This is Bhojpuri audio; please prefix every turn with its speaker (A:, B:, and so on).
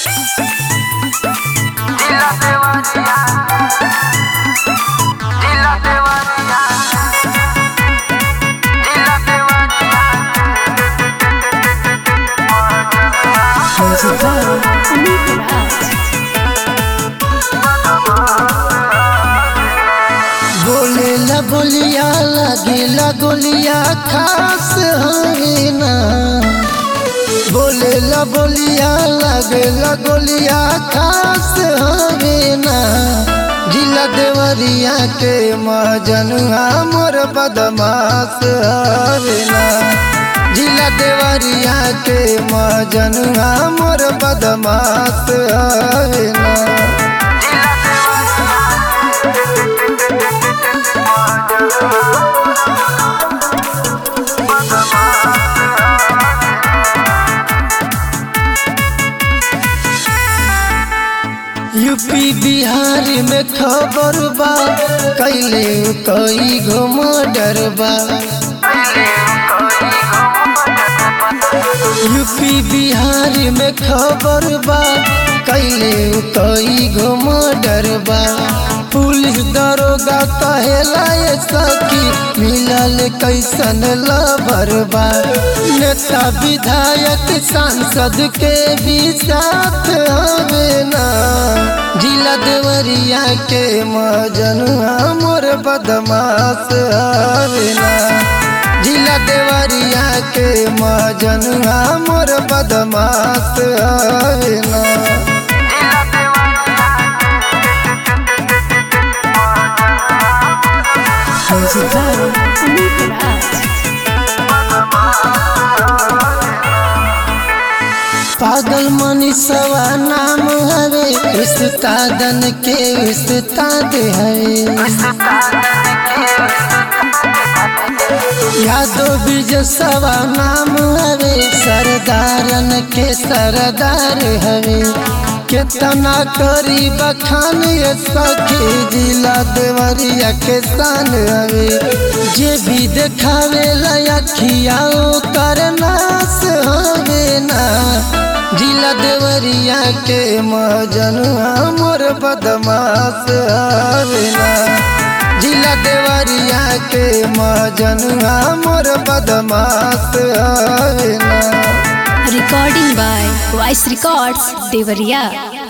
A: Dila Devaria. Dila Devaria. Dila Devaria.
B: Music by Amit Raj.
C: बोले ला बोलिया लगे ला गोलिया खास हवे ना बोले ला बोलिया लगे ला गोलिया खास हवे ना जिला देवरिया के मजनुआ मोर बदमाश हवे ना जिला देवरिया के मजनुआ मोर बदमाश हवे ना यूपी बिहार में खबर बा कैले कई गो मर्डर बा यूपी बिहार में खबर बा कैले कई गो मर्डर बा पुलिस दरोगा कहेला ये सखी मिलल कैसन लबर बा नेता विधायक सांसद के भी साथ हवे ना जिला देवरिया के मजनुआ मोर बदमाश हवे ना जिला देवरिया के मजनुआ मोर बदमाश हवे ना
B: Music by Amit Raj.
C: पागल मनीषवा नाम हवे उस्तादन के उस्ताद हवे यादव बिजसवा नाम हवे सरदारन के सरदार हवे केतना करी बखान ये सखी जिला देवरिया के शान हवे जे भी देखावे लखिया कर नास हवे ना जिला देवरिया के मजनुआ मोर बदमाश हवे ना जिला देवरिया के मजनुआ मोर बदमाश हवे ना
B: Recording by Voice Records, Devariya.